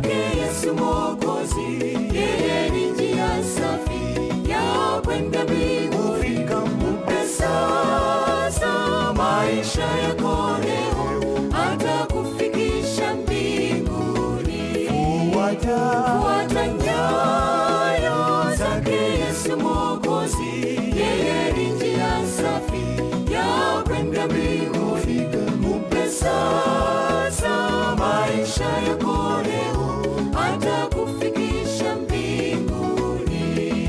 zake Yesu Mwokozi, yeye ni njia safi ya kwenda mbinguni. Mpe sasa maisha yako leo, atakufikisha mbinguni. Fuata nyayo zake Yesu Mwokozi, yeye ni njia safi ya kwenda mbinguni. Mpe sasa maisha yako leo, atakufikisha mbinguni.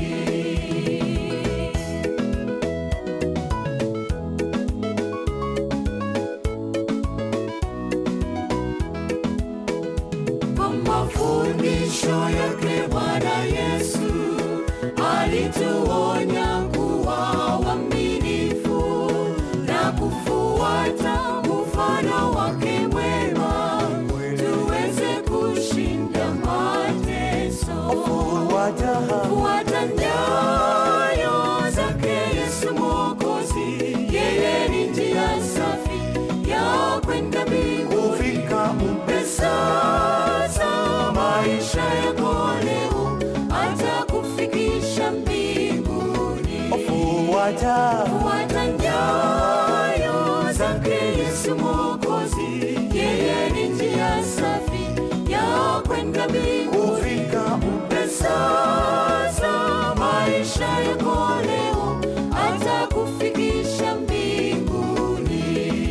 Kwa mafundisho yake Bwana Yesu alituonya kuwa waaminifu na kufuata mfano wake mwema, tuweze kushinda mateso. Fuata nyayo zake Yesu Mwokozi, yeye ni njia safi ya kwenda mbinguni. Mpe sasa maisha yako leo, atakufikisha mbinguni. Fuata nyayo zake Yesu Mwokozi, yeye ni njia safi ya kwenda mbinguni. Mpe sasa maisha yako leo, atakufikisha mbinguni.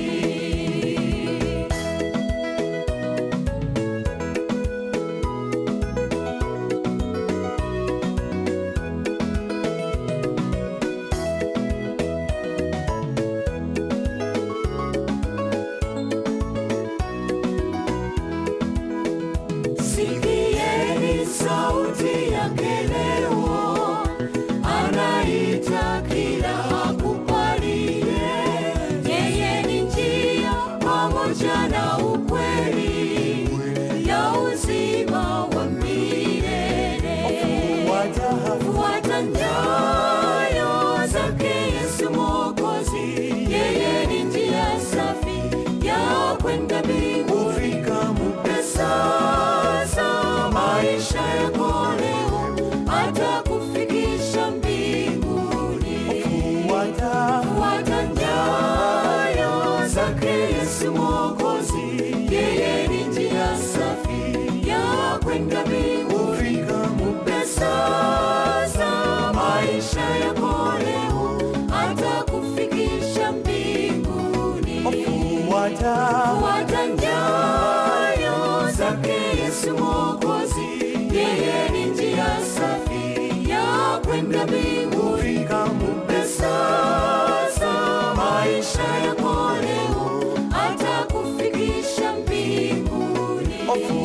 Sikieni sauti yake leo, anaita kila akubalie. Yeye ni njia pamoja na ukweli ya uzima wa milele. Fuata nyayo zake Yesu Mwokozi, yeye ni njia safi ya kwenda mbinguni. Mpe sasa maisha yako leo, atakufikisha mbinguni. Fuata nyayo zake Yesu Mwokozi, yeye ni njia safi ya kwenda mbinguni. Mpe sasa maisha yako leo, atakufikisha mbinguni. Fuata nyayo zake Yesu Mwokozi, yeye ni njia safi ya kwenda mbinguni. Mpe sasa maisha yako leo, atakufikisha mbinguni.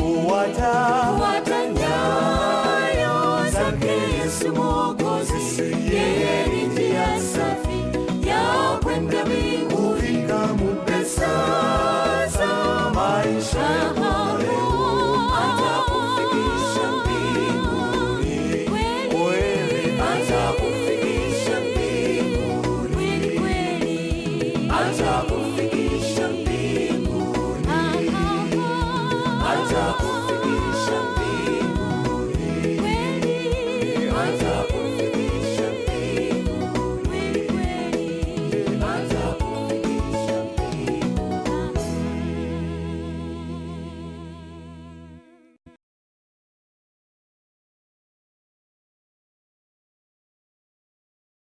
Fuata nyayo zake Yesu Mwokozi, yeye ni njia safi ya kwenda mbinguni. Mpe sasa maisha yako